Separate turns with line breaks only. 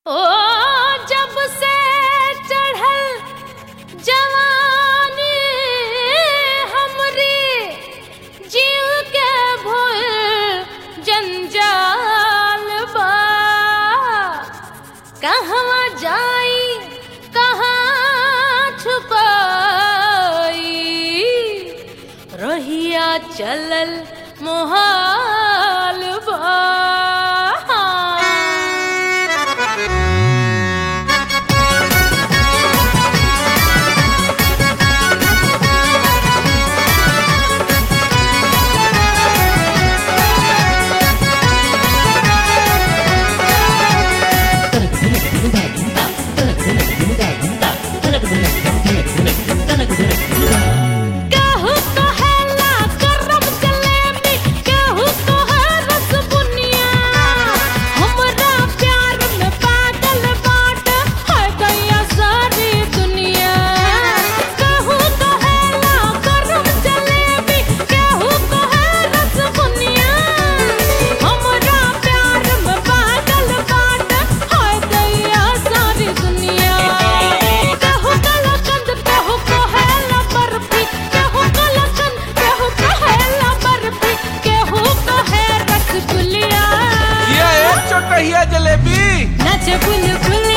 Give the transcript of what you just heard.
ओ जब से चढ़ल जवानी हमरी जीव के भूल जंजाल बा कहवा जाई कहाँ छुपाई रहिया चलल मोहाल बा केहू कहेला करम जलेबी, केहू कहे रसबुनिया। हमरा प्यार में पागल बाट है गया सारी दुनिया। केहू कहेला करम जलेबी, केहू कहे रसबुनिया। हमरा प्यार में पागल बाट है गया सारी दुनिया। केहू कलाकंद, केहू कहेला बर्फी, केहू कलाकंद, केहू कहेला बर्फी, केहू कहे रसगुल्ला।
ये एक चोटहिया जलेबी
नाचे बुलबुल